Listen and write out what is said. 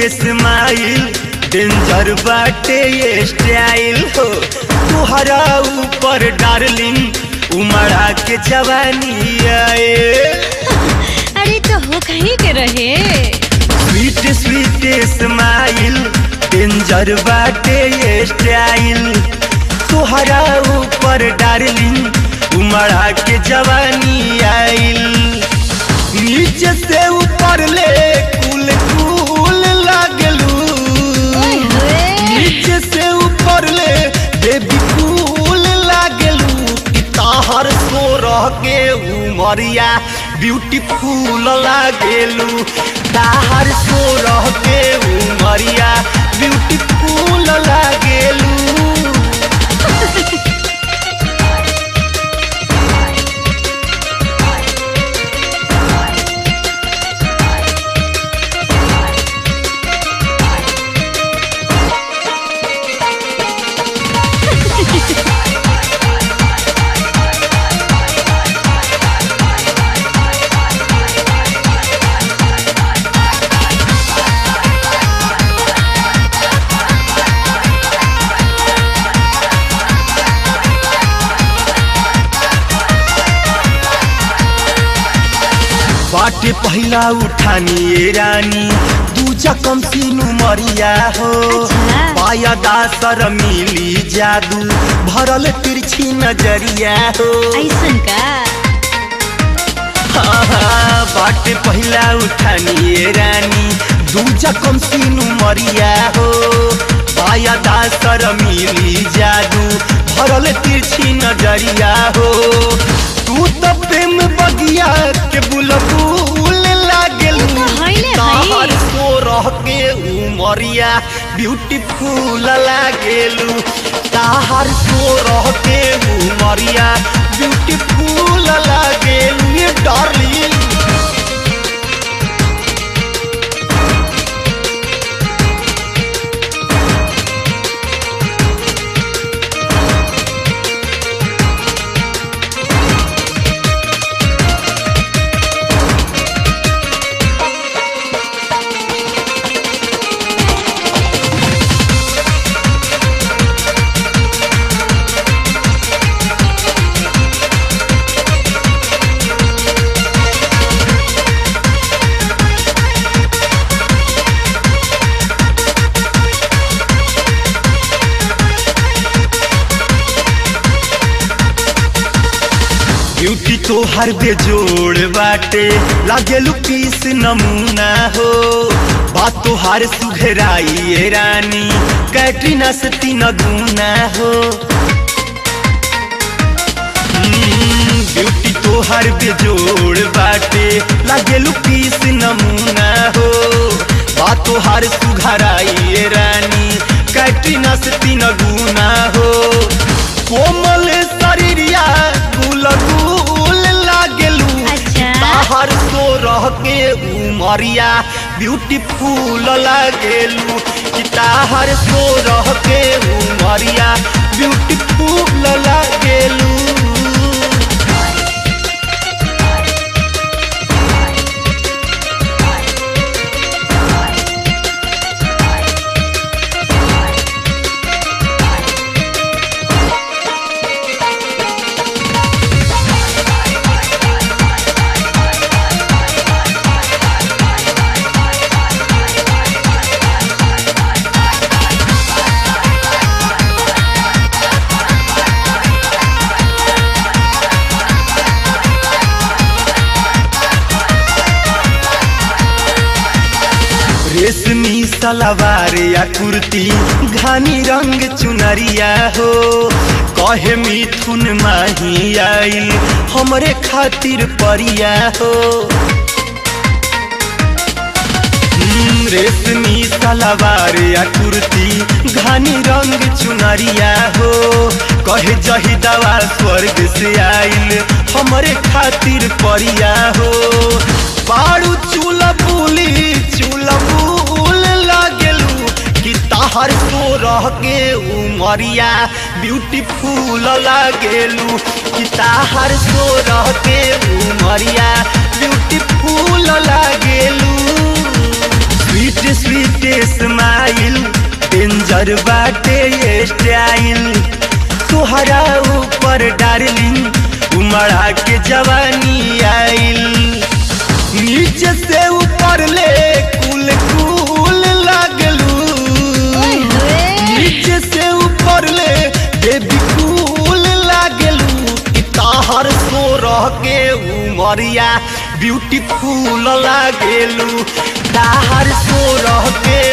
Smile danger बाटे ये style हो तुहरा ऊपर डार्लिंग उमड़ा के जवानी आए अरे तो हो कहीं के रहे स्वीट स्वीट स्माइल डेंजर बाटे ये स्टाइल तुहरा ऊपर डार्लिंग उमड़ा के जवानी आइल नीचे से ऊपर ले कुल कुल लागलू ओए होए। नीचे से ऊपर ले बेबी कूल लागलू कि ताहर सो रह के उमरिया ब्यूटीफुल लागेलू ताहर सो रह के उमरिया ब्यूटीफुल लागेलू बाटे पहिला उठानी ए रानी दूजा कम सीनु मरिया हो अच्छा। पाया दासर मिली जादू भरल तिरछी नजरिया हो ऐसन का हाँ, बाटे पहिला उठानी ए रानी दूजा कम सीनु मरिया हो पाया दासर मिली जादू भरल तिरछी नजरिया हो तू तो प्रेम बगिया के बुलबुल लागेलू तो हइले हई। ताहर सो रह के उमरिया ब्यूटीफुल लागेलू ताहर सो रह के उमरिया ब्यूटीफुल लागेलू ये डार्लिंग ब्यूटी तो हर बेजोड़ बाटे लागेलू पीस नमूना हो बात तो हर सुघराई ए रानी कैटरीना से तीन गुना हो हम्म, ब्यूटी तो हर बेजोड़ बाटे लागेलू पीस नमूना हो बात तो हर सुघराई ए रानी कैटरीना से तीन गुना हो कोमल शरीरिया गुल गुल लागेलू अच्छा। ताहर सो रह के उमरिया ब्यूटीफुल लागेलू कि ताहर सो रह के उमरिया ब्यूटीफुल लागेलू रेशमी सलवार या कुर्ती घानी रंग चुनरिया हो कहे मिथुन माही आइल हमरे खातिर परिया हो हम्म, रेशमी सलवार या कुर्ती घानी रंग चुनरिया हो कहे जही दवा स्वर्ग से आइल हमरे खातिर परिया हो बारू चूल बुली चूल बुल लागेलू कि ताहर सो रह के उमरिया ब्यूटीफुल लागेलू कि ताहर सो रह के उमरिया ब्यूटीफुल लागेलू स्वीट स्वीट स्माइल डेंजर बाटे ये स्टाइल तुहरा ऊपर डार्लिंग उमड़ा के जवानी आइल नीचे से ऊपर ले कुल कुल लगलू ओए होए नीचे से ऊपर ले बेबी कूल लागलू कि ताहर सो रह के उमरिया ब्यूटीफुल लागेलू ताहर सो रह के